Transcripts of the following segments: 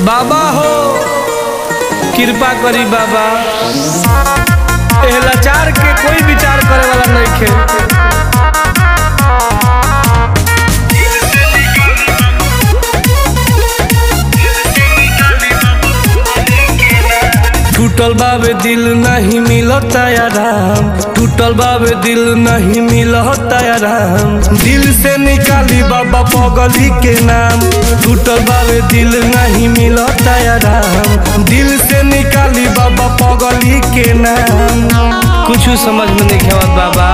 बाबा हो कृपा करी बाबा एह लाचार के कोई विचार करे वाला नइखे टूटल बाबे दिल नहीं मिलता आराम टूटल बाबे दिल नहीं मिलता आराम दिल से निकाली बाबा पगली के नाम टूटल बाबे दिल नहीं मिलता आराम दिल से निकाली बाबा पगली के नाम कुछ समझ में नहीं आवत बाबा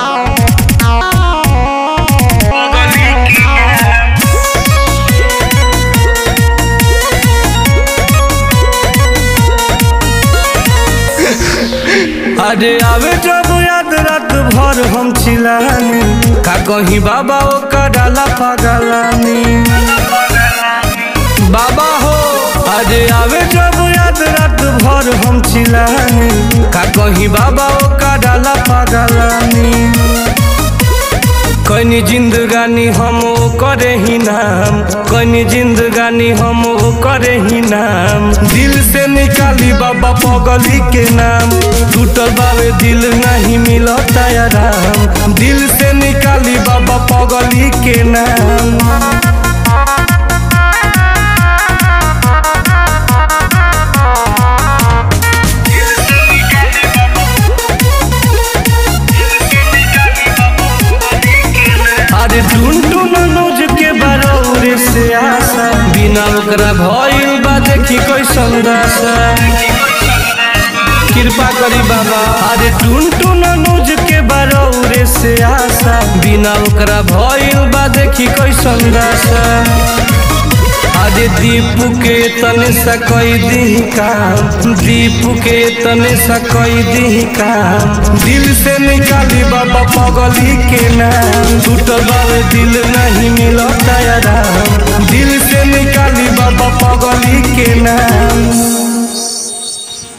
अरे आवे जब याद रात भर हम चिलानी का कहीं बाबा ओ डाला पागलानी बाबा हो अरे आवे जब याद रात भर हम चिलानी का कहीं बाबा ओ डाला पागलानी कनी जिंदगानी हम ओ करे ही नाम कनी जिंदगानी हम ओ करे ही नाम दिल से निकाली बाबा पगली के नाम टूटल बाबे दिल नहीं मिलता आराम दिल से निकाली बाबा पगली के नाम अरे टून टून नोज के बरौरे से आशा बिना ओकरा भइल बा देखी कैसन दासा कृपा करी बाबा अरे टून टून नोज के बरौरे से आशा बिना ओकरा भइल बा देखी कैसन दासा अरे दीपू के तने सा कई दी काम दीपू के तने सा कई दी काम दिल से निकाली बाबा पगली के नाम टूटल बाबे दिल नहीं मिलता आराम दिल से निकाली बाबा पगली के नाम